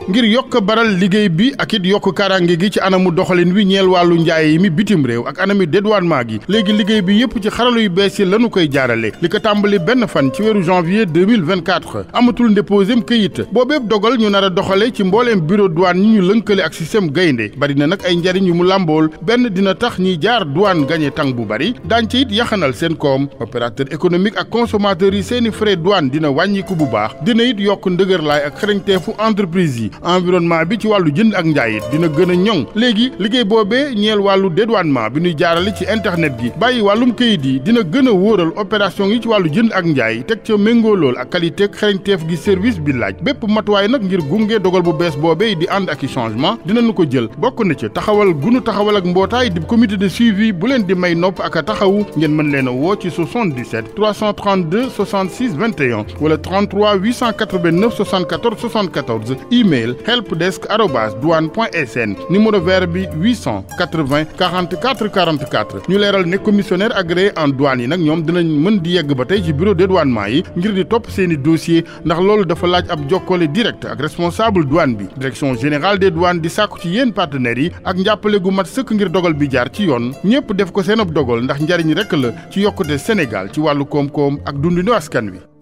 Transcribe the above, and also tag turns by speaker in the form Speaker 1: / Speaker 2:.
Speaker 1: ngir yokk baral liggéey bi ak it yokk karange gi ci anamu doxalin wi ñeel wàllu njaay mi bitim réew ak anami dédouanement gi léegi liggéey bi yépp ci xarala yu bees yi lañu koy jaarale li ko tàmbali benn fan ci weeru janvier 2024 amatul ndéposém këyit boobeeb dogal ñu nar a doxale ci mbooleem bureau douane ñi ñu lënkale ak système gaynde bari na nag ay njariñ yu mu làmbool benn dina tax ñiy jaar douane gañe tàng bu bari daañ ci it yaxanal seen koom opérateur économique ak consommateurs yi seeni frais douane dina wàññiku bu baax dina it yokk ndëgërlaay ak xarañteefu entreprise yi environnement bi ci wàllu jënd ak njaay it dina gën a ñoŋ léegi liggéey boobee ñeel wàllu dédouanement bi ñuy jaarale ci internet gi bàyyi wàllum këyit yi dina gën a wóoral opération yi ci wàllu jënd ak njaay teg ca méngoo lool ak qualité ak xarañteef gi service bi laaj bépp matuwaay nag ngir gunge dogal bu bees boobee di ànd ak i changement dinañu ko jël bokk na ci taxawal gunu taxawal ak mbootaay di comité de suivi bu leen di may nopp ak a taxawu ngeen mën leen a woo ci 77 332 66 21 wala 33 889 74 74 email helpdesk arobase douane point sn numéro vert bi 880 44 44 ñu leeral ne commissionnaire agréé en douane yi nag ñoom dinañ mën di yegg ba tey ci bureau dédouanement yi ngir di topp seeni dossier ndax loolu dafa laaj ab jokkole direct ak responsable douane bi direction générale des douanes di sàkku ci yéen partenaires yi ak njàppale gu mat sëkk ngir dogal bi jaar ci yoon ñépp def ko seen ab dogal ndax njariñ rekk la ci yokkute Sénégal ci wàllu koom-koom ak dundinu askan wi